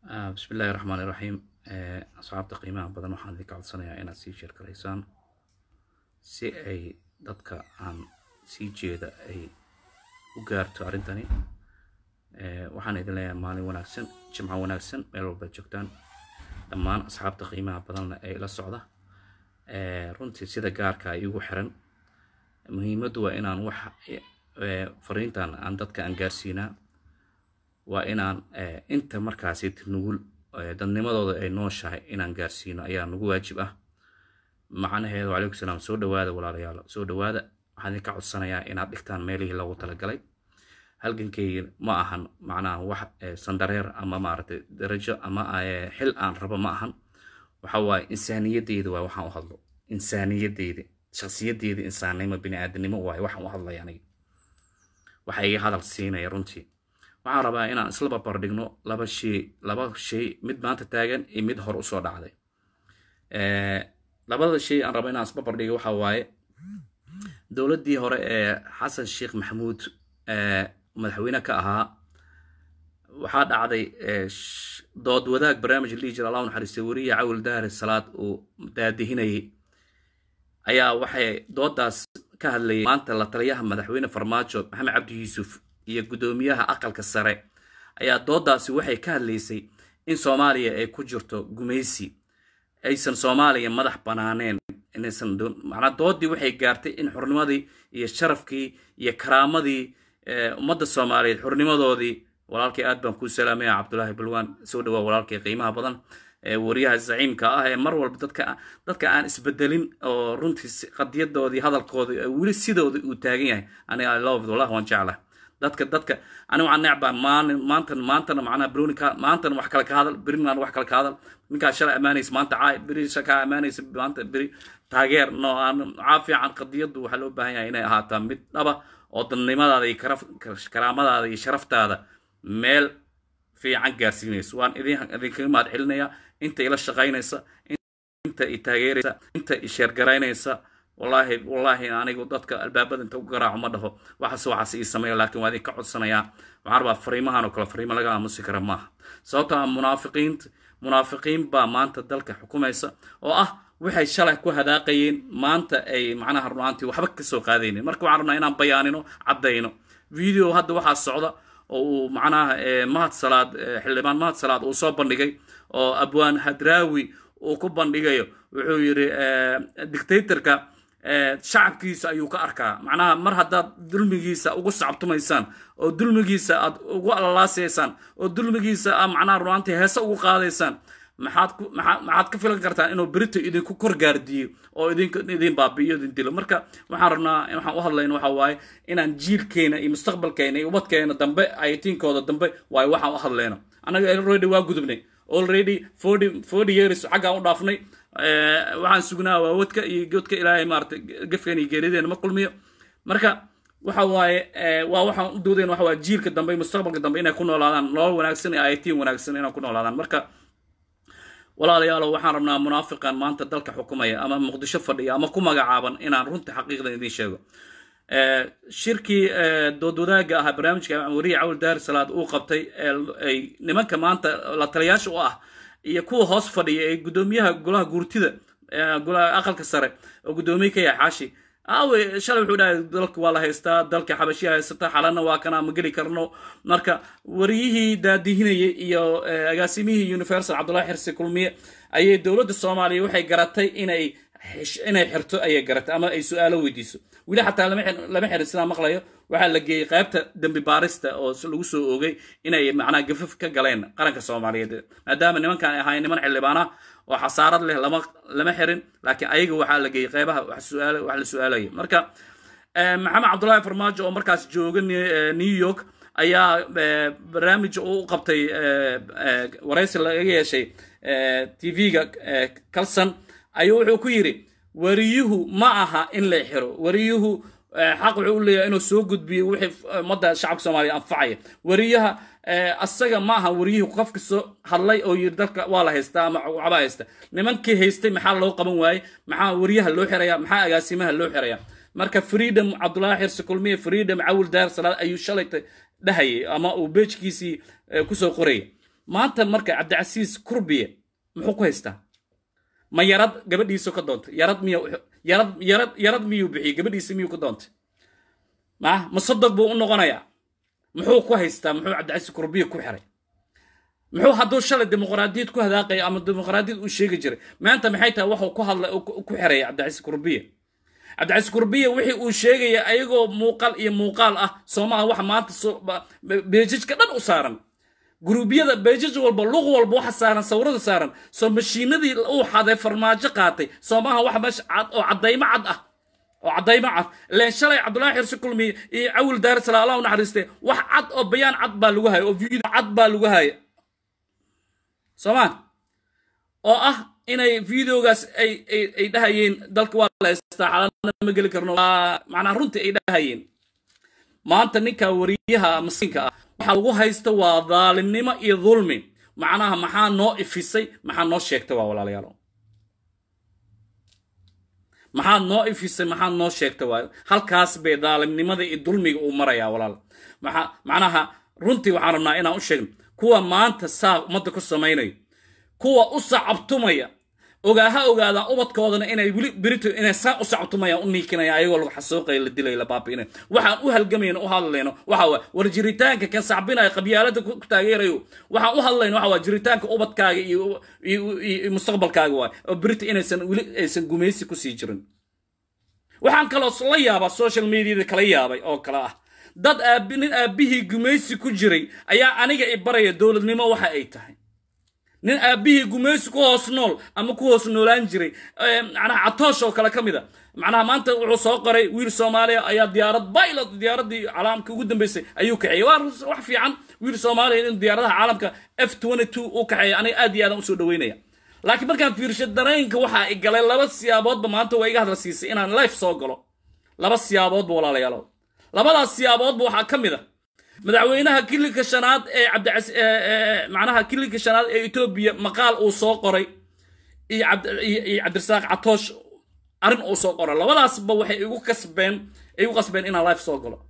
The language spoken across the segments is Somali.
bismi illaahi raxmaan iraxiim asxaabta qiimaha badan waxaan idinka codsanayaa inaad sii sheergalaysaan si ay dadka aan sii jeeda ay u gaarto arrintani waxaan idin leeyahay maalin wanaagsan jimco wanaagsan meel walbaad joogtaan dhammaan asxaabta qiimaha badanna ee la socda runtii sida gaarka iigu xiran muhiimaddu waa inaan wax fariintan aan dadka aan gaarsiinaa waa inaan inta markaasi nugul dadnimadooda ay nooshahay inaan gaarsiino ayaa nagu waajib ah macnaheedu calaykum salaam soo dhawaada walaalayaal soo dhawaada waxaan idinka codsanayaa inaad dhigtaan meelihii loogu talagalay halgankeyga ma ahan macnaha wax sandareer ama maaragtay darajo ama xil aan rabo ma ahan waxa waaye insaaniyadeyda waa waxaan u hadlo insaaniyadeyda shaksiyadeyda insaannimo biniaadanimo waaye waxaan u hadlaya aniga waxa iga hadal siinaya runtii waxaan rabaa inaan isla barbardhigno laba shay laba shay mid maanta taagan iyo mid hor usoo dhacday labada shay aan rabo inaan isbarbardhigo waxa waaye dowladdii hore ee xasan sheekh maxamuud madaxweyne ka ahaa waxaa dhacday dood wadaag barnaamij la dhihi jira allah naxariistay weriya cawil dahri salaad uu daadihinayay ayaa waxay doodaas ka hadlayay maanta la taliyaha madaxweyne farmaajo maxamed cabdi yuusuf iyo guddoomiyaha aqalka sare ayaa doodaasi waxay ka hadlaysay in soomaaliya ay ku jirto gumaysi aysan soomaaliya madax banaaneen inaysan macnaa doodii waxay gaartay in xurnimadii iyo sharafkii iyo karaamadii ummadda soomaaliyeed xurnimadoodii walaalkay aad baan kuu salaamaya cabdulaahi balwaan soo dhawaa walaalkay qiimaha badan wariyaha zaciimka ah ee mar walba dadka dadka aan isbedelin oo runtii qadiyadoodii hadalkoodii weli sidooda uu taagan yahay aniga i love wallahi waan jeclahay dadka dadka ani waxaan necbaa maalin maantan maantana macnaha brownika maantana wax kale ka hadal berinan wax kale ka hadal ninkaa shalay ammaanaysa maanta caay beri kaa ammaanaysa maanta beri taageer no aan caa fiican qadiyaddu waxaa loo baahan yahay inay ahaataa mid dhaba oo dadnimadaada iyo karaamadaada iyo sharaftaada meel fiican gaarsiinayso waan idinkaga mahad celinaya inta ila shaqaynaysa inta i taageeraysa inta i sheergaraynaysa wallaahi wallaahi anigu dadka albaabada inta u garaaco ma dhaho waxaas waxaas ii sameeya laakiin waa idinka codsanayaa waxaan rabaa fariimahan oo kale fariimo laga aamusi kara maaha sababtoo ah munaafiqiinta munaafiqiin baa maanta dalka xukumaysa oo ah waxay shalay ku hadaaqayeen maanta ay macnaha runaantii waxba ka soo qaadaynin marka waxaan rabnaa inaan bayaanino caddayno video hadda waxaa socda oo uu macnaha mahad salaad xildhibaan mahad salaad uu soo bandhigay oo abwaan hadraawi uu ku bandhigayo wuxuu yidhi dictatorka shacabkiisa ayuu ka arkaa macnaha mar haddaad dulmigiisa ugu sacabtumaysaan oo dulmigiisa aad ugu alalaasaysaan oo dulmigiisa aad macnaha runaantii heese ugu qaadaysaan maxaad ku maxaad ka filan kartaan inuu berito idinku kor gaardiyo oo idin idin baabi'iyo idin dilo marka waxaan rabnaa waxaan u hadlayna waxa waaye inaan jiilkeena iyo mustaqbalkeena iyo ubadkeena dambe aytiinkooda dambe waaye waxaan u hadlayna annaga already waa gudubnay already forty forty years xaggaan u dhaafnay waxaan sugnaa waa wadka iyo godka ilaahay maarata gafkeen iyo geerideena ma kulmiyo marka waxa waaye waa waxaan u doodayn waxa waaye jiilka dambe mustaqbalka dambe inay ku noolaadaan nolol wanaagsan iyo aytiin wanaagsan inay ku noolaadaan marka walaalayaalo waxaan rabnaa munaafiqan maanta dalka xukumaya ama muqdisho fadhiya ama ku magacaaban inaan runtii xaqiiqdan idiin sheego shirkii dood wadaagga ahaa barnaamijka wariya cawl daari salaad uu qabtay ay nimanka maanta la taliyaasha u ah iyo kuwa hoos fadhiya ee guddoomiyaha golaha guurtida golaha aqalka sare oo guddoomiye ka yahay xaashi aawe shalay wuxuu dhahay dalka waa la haystaa dalka xabashiya haysata xalana waa kana ma geli karno marka wariyihii daadihinayay iyo agaasimihii universal cabdullahi xirsi kulmiye ayay dowladda soomaaliya waxay garatay inay inay xirto ayay garatay ama ay su-aalo weydiiso weli xataa lama xirin sidaa maqlayo waxaa la geeyey qaybta dembi baarista oo lagu soo oogay inay macnaha gafaf ka galeen qaranka soomaaliyeed maadaama nimankan ay ahaayeen niman xildhibaana oo xasaarad leh lama lama xirin laakiin ayaga waxaa la geeyey qaybaha wax la su-aalaya marka maxamed cabdullaahi farmaajo oo markaas jooga new york ayaa barnaamij u qabtay waraysi laga yeeshay tv-ga kalson ayuu wuxuu ku yidhi wariyuhu ma aha in la xiro wariyuhu xaq wuxuu u leeyahay inuu soo gudbiyo wixii ummadda shacabka soomaaliya anfacaya wariyaha asaga ma aha wariyuhu qofka soo hadlay oo yiri dalka waa la haystaa ama waxba haysta nimankii haystay maxaa loo qaban waayey maxaa wariyaha loo xiraya maxaa agaasimaha loo xiraya marka freedom cabdullaahi xirsi kulmiye freedom cawil daar salaad ayuu shalayta dhahayay ama uu beejkiisii kusoo qorayay maanta marka cabdicasiis kurbiye muxuu ku haystaa ma yarad gabadhiisu ka doontay yarad miy yarad yarad yarad miyuu bixiyey gabadhiisa miyuu ka doontay ma ma sodog buu u noqonayaa muxuu ku haystaa muxuu cabdicasiis kurbiye ku xiray muxuu hadduu shalay dimuqraadiyad ku hadaaqaya ama dimuqraadiyad uu sheegi jiray maanta maxay tahay waxuu ku hadlay ku xiraya cabdicasiis kurbiye cabdicasiis kurbiye wixii uu sheegaya ayagoo muuqaal iyo muuqaal ah soomaha waxa maanta beejajka dhan u saaran guruubyada beejaj walba luq walba waxa saaran sawirada saaran soo mashiinadii uu xaday farmaajo qaatay soomaha waxa meesha cad oo caddaymo cad ah oo caddaymo cad ileen shalay cabdullaahi xirsi kulmi iyo cawil daarisala allah u naxariistay wax cad oo bayaan cad baa lagu haya oo video cad baa lagu haya soomaa oo ah inay videogaas ay ay ay dhahayeen dalka waa la haystaa xalaalna ma geli karno macnaa runtii ay dhahayeen maanta ninka wariyaha masiinka ah waxa lagu haysta waa daalimnimo iyo dulmi macnaha maxaa noo ifisay maxaa noo sheegtay waa walaalayaalo maxaa noo ifisay maxaa noo sheegtay waa halkaas bay daalimnimada iyo dulmiga uu marayaa walaal maxaa macnaha runtii waxaan rabnaa inaan u sheegno kuwa maanta saa ummadda ku samaynayo kuwa u sacabtumaya ogaaha ogaadaan ubadkoodana inay weli berito inay saa u sacabtumayaan u niikinaya ayagoo lagu xasuuqaya la dilaya la baabi'inaya waxaan u halgamayno u hadlayno waxa waa war jiritaanka kan sacbinaya qabyaalada ku taageerayo waxaan u hadlayno waxa waa jiritaanka ubadkaaga iyo iyo mustaqbalkaaga waay oo berito inaysan weli aysan gumaysi kusii jirin waxaan kaloo la yaabaa social mediada kala yaabay oo kale ah dad aabi nin aabbihii gumaysi ku jiray ayaa aniga i baraya dowladnimo waxa ay tahay nin aabbihii gumaysi ku hoos nool ama ku hoos noolaan jiray macnaha catoosh oo kale ka mid a macnaha maanta wuxuu soo qoray wiil soomaaliya ayaa diyaarad pilot diyaaradii caalamka ugu dambeysay ayuu kaxeeyey waa wax fiican wiil soomaaliya in diyaaradaha caalamka f u kaxeeya aniga aad iyo aadan usoo dhaweynaya laakiin markaan fiirsho dareenka waxaa i galay laba siyaaboodba maanta waa iga hadla siisay inaan life soo galo laba siyaaboodba walaalayaalo labadaas siyaaboodba waxaa ka mid a madaxweynaha kilinka shanaad ee cabdicas macnaha kilinka shanaad ee etoobiya maqaal uu soo qoray iyo iyo cabdirasaaq catoosh arrin uu soo qoray labadaasba waxay igu kasbeen igu qasbeen inaan life soo galo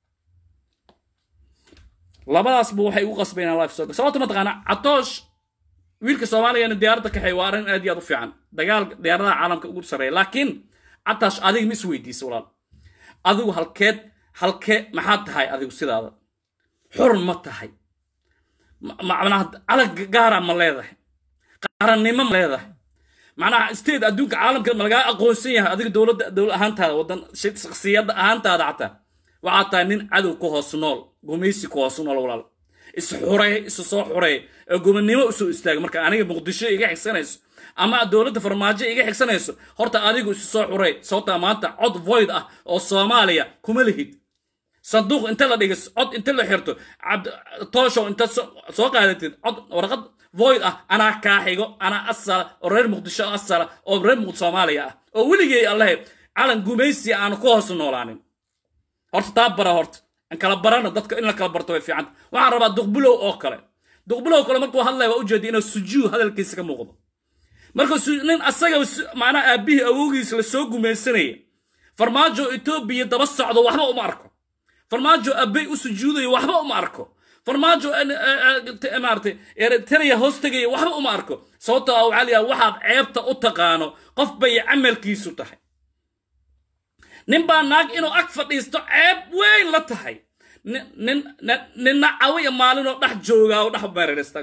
labadaasba waxay igu qasbeen inaan life soo galo sababta mataqaana catoosh wiilka soomaaliyana diyaaradda kaxeey waa arrin aad iyo aad u fiican dagaal diyaaradaha caalamka ugu sarreeya laakiin cataash adiga ma is weydiisa walaal adigu halkeed halkee maxaad tahay adigu sidaada xur ma tahay macnaha calag gaara ma leedahay qarannimo ma leedahay macnaha state adduunka caalamka ma lagaa aqoonsan yahay adiga dowladda dowlad ahaantaada waddan shakhsiyadda ahaantaada xataa waxaad tahay nin cadow ku hoos nool gumaysi ku hoos nool walaal is xurey isu soo xurey ee gobonnimo usoo istaaga marka aniga muqdisho iga xigsanayso ama dowladda farmaajo iga xigsanayso horta adigu isu soo xurey sababtaa maanta cod void ah oo soomaaliya kuma lihid sanduuq inta la dhiga cod inta la xirto tooshow inta soo qaadatid cod warqad void ah anaa kaa xigo anaa asala oo reer muqdisho asala oo reer muqd soomaaliya ah oo weligay allahe calan gumaysi aanu ku hoos noolaanin horta taa bara horta an kala barana dadka in la kala barto way fiicanta waxaan rabaa duqbulow oo kale duqbulow kale markuu hadlaya waa ujeeda inuu sujuud hadalkiisa ka muuqdo marka nin asaga macnaha aabbihii awowgiis la soo gumaysanaya farmaajo etoobiya daba socdo waxba uma arko farmaajo abbey u sujuudayo waxba uma arko farmaajo maarata eritrea hoos tegaya waxba uma arko sababtoo ah waxaa layaha waxaad ceebta u taqaano qof bay camalkiisu tahay nin baa naag inuu ag fadhiisto ceeb weyn la tahay nin ninna cawiya maalinoo dhex joogaa oo dhex meererista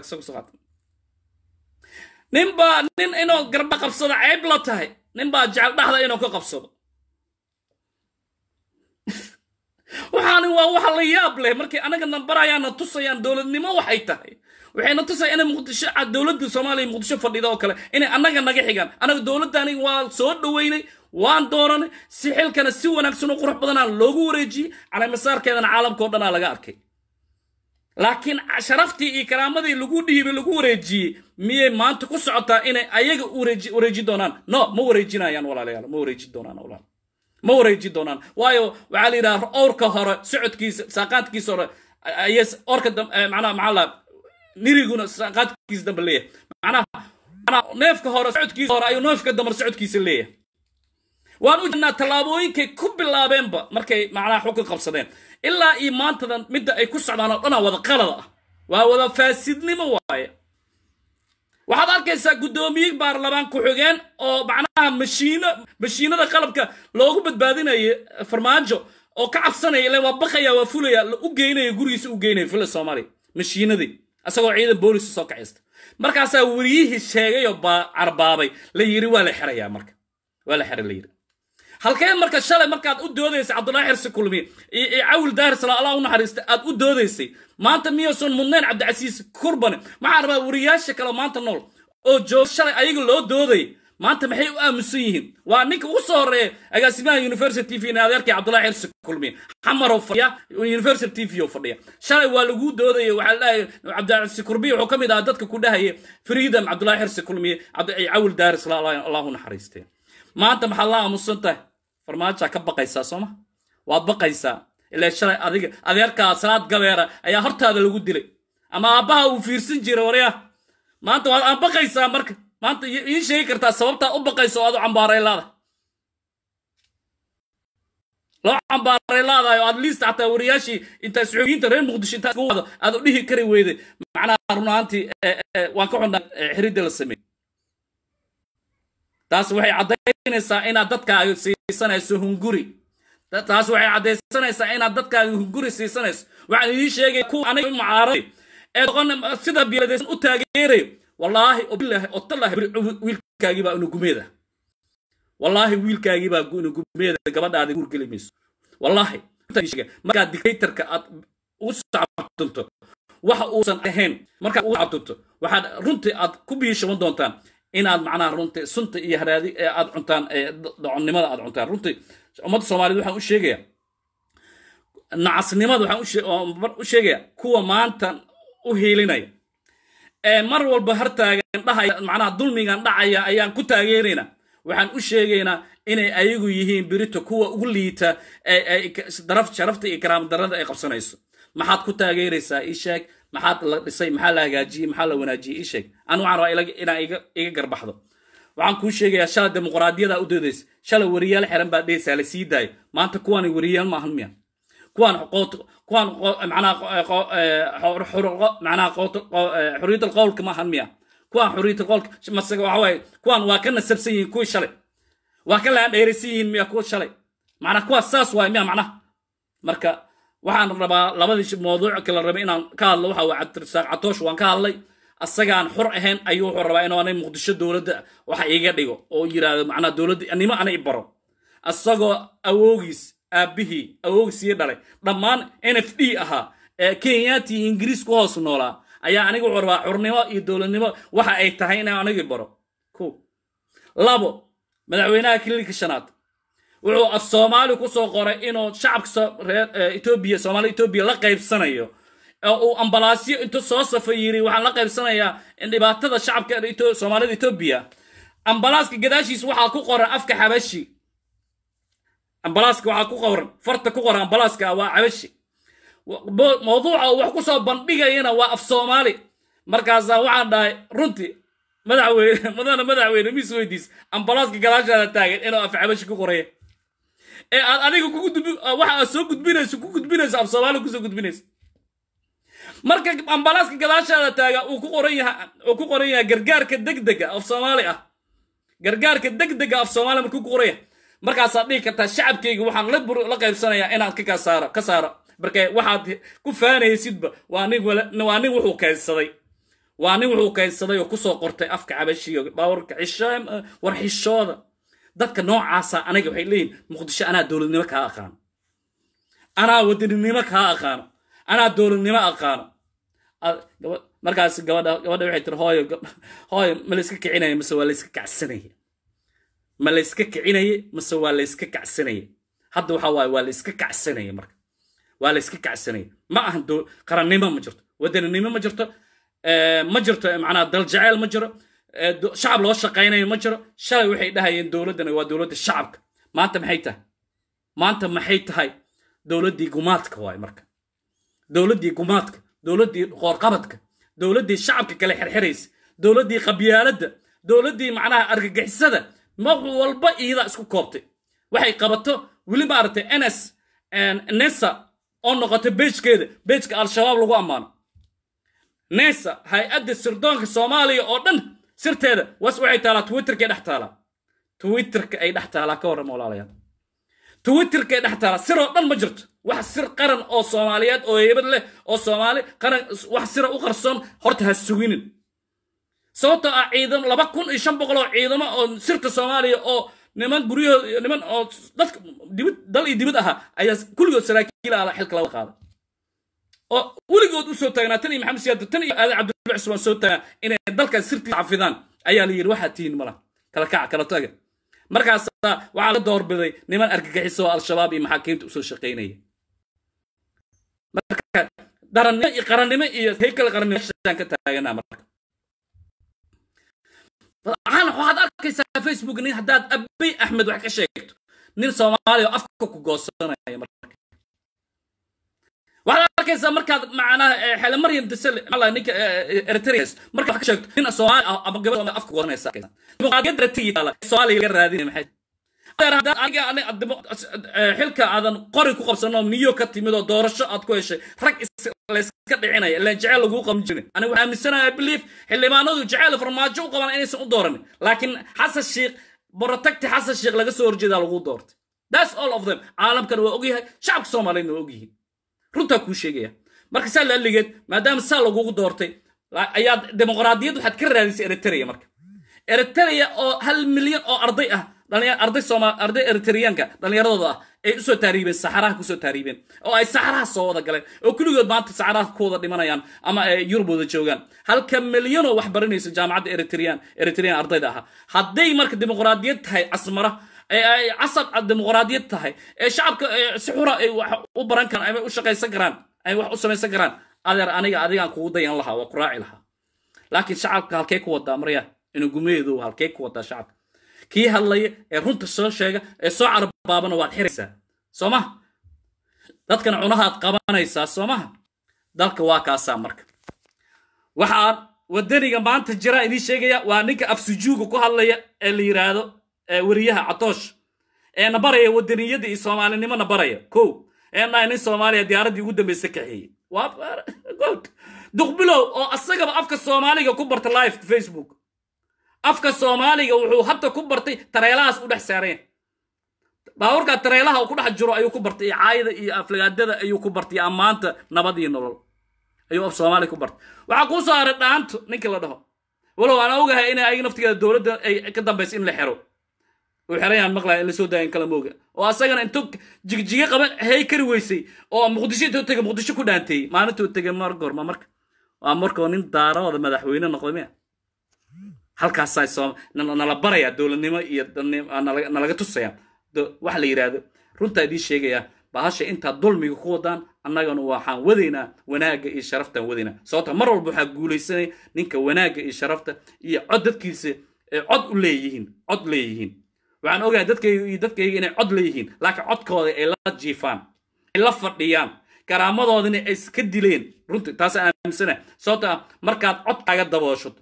nin baa nin inuu garba qabsado ceeb la tahay nin baa jecel dhexda inuu ka qabsado waxaani waa wax la yaab leh markay anaga nambarayaana tusayaan dowladnimo waxay tahay waxayna tusaya inay muqdisho dowladda soomaaliya muqdisho fadhida oo kale inay annaga naga xigaan anaga dowladdani waa soo dhoweynay waan dooranay si xilkana si wanaagsan oo qurux badanaa loogu wareejiyey calamasaarkeedana caalamka o dhanaa laga arkay laakiin sharaftii iyo karaamadii lagu dhiibay lagu wareejiyey miyay maanta ku socotaa inay ayaga wareeji doonaan no ma wareejinayaan walaalayaal ma wareeji doonaan walaal ma wareeji doonaan waayo waxaa la yidhaha owrka hore socodkiisa saaqaadkiisa hore ayay orka macnaha maxaa la niriguna saaqaadkiisa dambe leeyahay macnaha macnaha neefka hore socodkiisa hore ayuu neefka dambe socodkiisa leeyahay waan u jirnaa tallaabooyinkay ku bilaabeenba markay macnaha xukun qabsadeen ilaa iyo maantadan midda ay ku socdaan oo dhanaa wada qalada ah waa wada faasidnimo waaye waxaad arkaysaa guddoomiye baarlamaan ku-xigeen oo macnaha mashiino mashiinada qalabka loogu badbaadinayo farmaajo oo ka cabsanaya ile waa bakaya waa fulaya u geynaya gurigiisa u geynaya fila soomaaliya mashiinadii isagoo ciidan booliska soo kacaysta markaasaa wariyihii sheegayoo carbaabay la yiri waa la xerayaa marka waa la xera la yiri halkeen marka shalay markaad u doodaysay cabdullaahi xirsi kulmiye cawil daarisla allah u naxariista aad u doodaysay maanta miyaysan mudnayn cabdicasiis kurbane maxaa rabaa wariyaasha kale maanta nool oo jooga shalay ayaga loo doodayay maanta maxay u aamusan yihiin waa ninka ugu soo horeeya agaasimaha university tv in adeerkii cabdullahi xirsi kulmiye xamarow fadhiya university tv oo fadhiya shalay waa lagu doodaya waxaa leeyahay cabdicasiis kurbiye wuxuu ka mid ahaa dadka ku dhahaya freedom cabdullahi xirsi kulmiye cawil daarisla allah u naxariistee maanta maxaad la aamusan tahay farmaajaa ka baqaysaa sooma waad baqaysaa ilaa shalay adiga adeerkaa salaad gabeera ayaa hortaada lagu dilay ama aabbaha uu fiirsan jira waryaa maanta waad aan baqaysaa marka maanta ii sheegi kartaa sababtaa u baqaysa oo aad u cambaaray laada loo cambaaray laadayo at least xataa wariyaashii intaa saxooyiinta reer muqdisho intaa isku wado aad u dhihi kari weyday macnaha runaantii waan ka xunnaa xiridda la sameeyey taas waxay caddaynaysaa inaad dadkaaga siisanayso hunguri taas waxay caddaysanaysaa inaad dadkaaga hunguri siisanayso waxaan idiin sheegaya kuwa aniga mucaaray ee doqon sida biladaysan u taageerayo wallaahi obilaahi otallahi wiilkaagii baa unugumeeda wallaahi wiilkaagii baa unugumeeda gabadhaada guurgeli mayso wallaahi markaad dictatorka aad u sacabtunto waxa uusan ahayn markaad u sacabtunto waxaad runtii aad ku biishaban doontaan inaad macnaha runtii sunta iyo haraadi ee aad cuntaan doconnimada aad cuntaan runtii ummadda soomaaliyed waxaan u sheegayaa nacasnimada waxaan u sheegayaa kuwa maanta u hiilinaya ee mar walba hartaagan dhahaya macnaha dulmigan dhacaya ayaan ku taageeraynaa waxaan u sheegaynaa inay ayagu yihiin birito kuwa ugu liita daraf sharafta iyo karaama darrada ay qabsanayso maxaad ku taageeraysaa ii sheeg maxaad la dhisay maxaa la hagaajiyey maxaa la wanaajiyey ii sheeg anu waxaan rabaa inaa iga garbaxdo waxaan kuu sheegayaa shalay dimuqraadiyada u doodaysa shalay wariyaal xiran baa dhehaysaa la sii daayo maanta kuwani wariyaal maahan miya kuwaan kuwaan macnaha macnaha xurriyatul qowlka maahan miya kuwaan xurriyatul qowlka mase waxa waaye kuwaan waa ka nasabsan yihiin kuwii shalay waa ka laandheeraysan yihiin miya kuwa shalay macnaha kuwaas saas waay miya macnaha marka waxaan rabaa labadii mawduuc kala rabay inaan ka hadlo waxa waa cabdirasaaq catoosh waan ka hadlay asagaan xor ahayn ayuu wuxuu rabaa inuu anay muqdisho dowladda waxa iiga dhigo oo yidhaahdo macnaha dowladda nimo ana i baro asagoo awoogiis aabbihii awoogiis ii dhalay dhammaan n f d ahaa ee kenyaati iyo ingiriis ku hoos noolaa ayaa aniga wuxuu rabaa xurnimo iyo dowladnimo waxa ay tahay inaan anigi baro ko labo madaxweynaha kiliilka shanaad wuxuu af soomaali ku soo qoray inuu shacabka reer etoobiya soomaalida etoobiya la qaybsanayo oo uu ambalaasyo intuu soo safa yiri waxaan la qaybsanayaa dhibaatada shacabka soomaalida etoobiya ambalaaska gadaashiis waxaa ku qoran afka xabashi ambalaaska waxaa ku qoran farta ku qoran ambalaaska waa xabashi mawduuca uu wax ku soo bandhigayana waa af soomaali markaasaa waxaan dhahay runtii madaxweyne mudana madaxweyne mis weydiis ambalaaska gadaashaada taagan inuu af xabashi ku qoraya ee aad adiga waxa aad soo gudbinayso ku gudbinayso af soomaali kusoo gudbinayso marka ambalaaska gadaashaada taaga uu ku qoran yahay uu ku qoran yahay gargaarka degdega af soomaali ah gargaarka degdega af soomaali markuu ku qoran yahay markaasaad dhihi kartaa shacabkayga waxaan la la qaybsanayaa inaad ka kasaaro ka saaro marka waxaad ku faanaysidba waa nin waa nin wuxuu keensaday waa nin wuxuu keensaday oo kusoo qortay afka cabashiga bawarka cishaam war xishooda dadka noocaasa aniga waxay leeyihin muqdisho anaa dowladnimo kaa aqaano anaa wadaninimo kaa aqaano anaa dowladnimo aqaano markaas gabadha gabadha waxay tiri hooyo hooyo ma la iska kicinaya mase waa la iska kacsanaya ma la iska kicinaya mase waa la iska kacsanaya hadda waxa waaye waa la iska kacsanaya marka waa la iska kacsanaya ma ahan qarannimo ma jirto wadaninimo ma jirto ma jirto macnaha daljaceyl ma jiro shacab loo shaqaynayo ma jiro shalay waxay dhahayeen dowladdana waa dowladda shacabka maanta maxay tahay maanta maxay tahay dowladdii gumaadka waay marka dowladdii gumaadka dowladdii qoorqabadka dowladdii shacabka kale xirxiraysa dowladdii qabyaaladda dowladdii macnaha argagixisada mar walba iida isku koobtay waxay qabato weli maaragtay ns nesa oo noqotay beejkeeda beejka al-shabaab lagu ammaano nesa hay-adda sirdoonka soomaaliya oo dhan sirteeda was waxay taalaa twitterkay dhex taalaa twitterka ay dhex taalaa ka warrama walaalayaal twitterkay dhex taalaa siroo dhan ma jirto wax sir qaran oo soomaaliyeed oo heybad leh oo soomaali qaran wax sira u qarsoon horta ha suginin sababtoo ah ciidamo laba kun iyo shan boqol oo ciidamo oo sirta soomaaliya oo niman guryahooda niman oo dadka dibid dal iyo dibid ahaa ayaa kulligood saraakiil ala xilka laga qaaday oo weligood u soo taagnaa tan iyo maxamed siyaad tan iyo aadan cabdulla cusmaan soo taagnaa inay dalkan sirtiisa xafidaan ayaa la yidhi waxaad tihiin mala kala kaca kala taga markaasaa waxaa la doorbiday niman argagixiso oo al-shabaab iyo maxaakiimta usoo shaqaynaya marka darannimo iyo qarannimo iyo heykal qarannimo meeshaan ka taaganaa marka waxaan waxaad arkaysaa facebook nin haddaad abay axmed wax ka sheegto nin soomaaliya oo afka ku goosanaya marka waxaad arkaysaa markaad macnaha xele maryam dasale mala ninka eritrea marka wax ka sheegto nin soomaali ah ama gabadh soomaali afka goosanaysa dimuqraadiyadda ratigi taala soomaaliya laga raadinaya maxay xilka aadan qori ku qabsano niyo ka timid oo doorasho aad ku heshay rag layska dhicinaya ilaan jeceyl laguu qaban jirin aniga waxaa aaminsanaya belief xildhibaanadu jeceyl farmaajo u qabaan inaysan u dooranin laakiin xasan sheikh borotagti xasan sheikh laga soo horjeedaa lagu doortay that's all of them caalamkan waa ogyahay shacabka soomaaliyedna waa ogyihiin runtaa kuu sheegaya marka saa laaligeed maadaama saa lagugu doortay ayaad dimuqraadiyad waxaad ka raadisay eritrea marka eritrea oo hal milyan oo arday ah arday sooma arday eritriyaanka dhallinyaradooda ah ay usoo taariibeen saxaraha kusoo taariibeen oo ay saxaraha soo wada galeen oo kulligood maanta saxaraha ku wada dhimanayaan ama ay yurub wada joogaan halka milyanoo wax baranaysa jaamacadda eritriyaan eritriyan ardayda ahaa hadday marka dimuqraadiyad tahay casmara ee ay casab dimuqraadiyad tahay ee shacabka si xura ay wax u baran karaan ama u shaqaysan karaan ay wax u samaysan karaan adeer aniga adigaan kugu dayan lahaa waa ku raaci lahaa laakiin shacabka halkee ku wadaa marya inuu gumeedu halkee ku wadaa shacabka kii hadlaya ee runta soo sheega ee soo carabaabana waad xiraysaa soo maha dadkana cunahaad qabanaysaa soo maha dalka waa kaasaa marka waxaan wadaniga maanta jira idiin sheegaya waa ninka afsujuuga ku hadlaya ee la yidhaahdo weriyaha catoosh ee na baraya wadaniyadda iyo soomaalinimo na baraya ko ee dhahay nin soomaaliya diyaaraddii ugu dambaysa kaxeeyey duqbilow oo asagaba afka soomaaliga ku barta live facebook afka soomaaliga wuxuu hadda ku bartay tareelahaas u dhex saareen baaburkaa tareelaha uu ku dhex jiro ayuu ku bartay caayada iyo aflagaadada ayuu ku bartay ammaanta nabad iyo nolol ayuu af soomaaliga ku bartay waxaa kuu soo haray dhaanto ninka la dhaho walow aan ogahay in ayaga naftigeeda dowladda ay ka dambaysa in la xero uu xerayaan maqlaya in la soo daayan kala mooga oo asagana intuu jigjiga qaban hay kari weysay oo muqdisho intuu tegay muqdisho ku dhaanteeyey maalintuu tegay mar goorma marka waa markoo nin daarooda madaxweyne noqday miya halkaasaa nala barayaa dowladnimo iyo nalaga tusaya waxa la yidhaahdo runtaa idiin sheegayaa bahasha intaad dulmiga ku wadaan annagana waxaan wadaynaa wanaagga iyo sharaftaan wadaynaa sababta mar walba waxaa guulaysanaya ninka wanaagga iyo sharafta iyo cod dadkiisa cod u leeyihiin cod leeyihiin waxaan ogahay dadkayga iyo dadkayga inay cod leeyihiin laakiin codkooda ay la jiifaan ay la fadhiyaan karaamadoodina ay iska dileen runtii taasaan aaminsana sababta ah markaad codkaaga dabooshato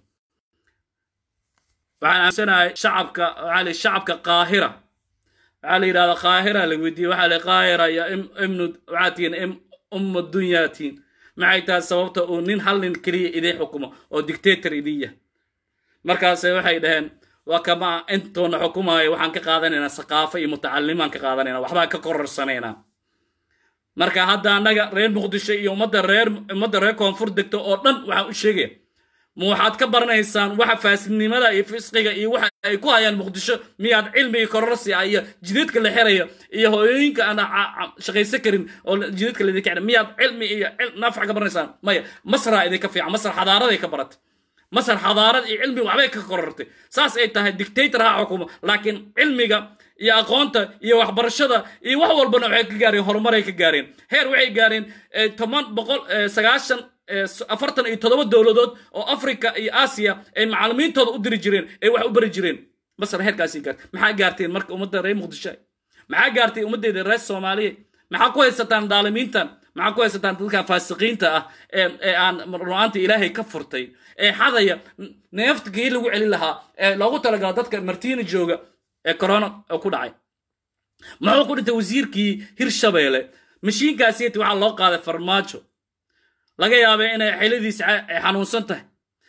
waxaan aaminsanahay shacabka waxaa la shacabka qaahira waxaa la yidhahdaa qaahira la weydiiyey waxaa la qaahira ya imnu waxaa tihiin umma dunyaa tihiin maxay tahay sababta uu nin hal nin keliya idiin xukumo oo dictator idin yahay markaase waxay dhaheen waa kama intoona xukumaayo waxaan ka qaadanaynaa saqaafo iyo mutacalimaan ka qaadanayna waxbaan ka kororsanaynaa marka hadda annaga reer muqdisho iyo ummadda reer ummadda reer koonfur degto oo dhan waxaan u sheegaya ma waxaad ka baranaysaan waxa faasidnimada iyo fisqiga iyo waxa ay ku hayaan muqdisho miyaad cilmi iyo kororsi ah iyo jidadka la xirayo iyo hooyooyinka aan shaqaysan karin oo jidadka laidinka xira miyaad cilmi iyo naafac ka baranaysaan maya masraa idinka fiican masar xadaaraday ka baratay masar xadaarad iyo cilmi waxbay ka korortay saas ay tahay dictator ha xukumo laakiin cilmiga iyo aqoonta iyo waxbarashada iyo wax walbana waxay ka gaareen horumaray ka gaareen heer waxay gaareen toban boqol sagaashan afartan iyo toddoba dowladood oo africa iyo aasiya ay macalimiintooda u diri jireen ay wax u bari jireen masar heerkaasi gaartay maxaa gaarteen marka ummadda reer muqdisho maxaa gaartay ummaddeeda reer soomaaliya maxaa ku haysataan daalimiintan maxaa ku haysataan dadkan faasiqiinta ah ee aan ru'aanta ilaahay ka furtay ee xadaya neeftkii lagu celin lahaa ee loogu talagala dadka martiina jooga ee corona oo ku dhacay muxuu ku dhintay wasiirkii hirshabeelle mashiinkaasiyati waxaa loo qaaday farmaajo laga yaabay inay xiladiisa xanuunsan tahay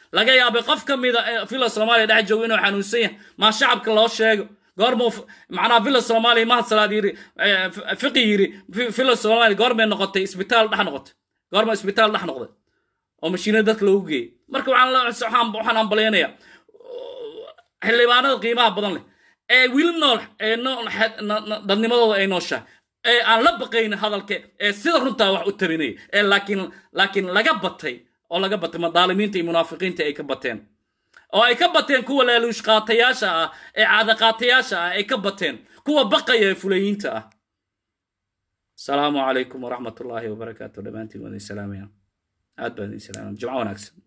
laga yaabay qof ka mida villa soomaaliya dhex joogo inuu xanuunsan yahay maa shacabka loo sheego goormuu macnaha villa soomaaliya mahad salaad yiri fiqi yiri villa soomaaliya goormay noqotay isbitaal dhex noqotay goorma isbitaal dhex noqday oo mashiinada dadka loogu geeyey marka waxaan ambalaynayaa xildhibaanada qiimaha badan leh ee wili nool ee dadnimadooda ay nooshahay ee aan la baqayn hadalka ee sida runtaa wax u tabinaya ee laakiin laakiin laga batay oo laga batay madaalimiinta iyo munaafiqiinta ay ka bateen oo ay ka bateen kuwa laaluush qaatayaasha ah ee caada qaatayaasha ah ay ka bateen kuwa baqaya ee fulayiinta ah asalaamu calaykum waraxmat ullaahi wabarakaatu dhammaantiin waan idin salaamaya aad baan idin salaamaya jimco wanaagsan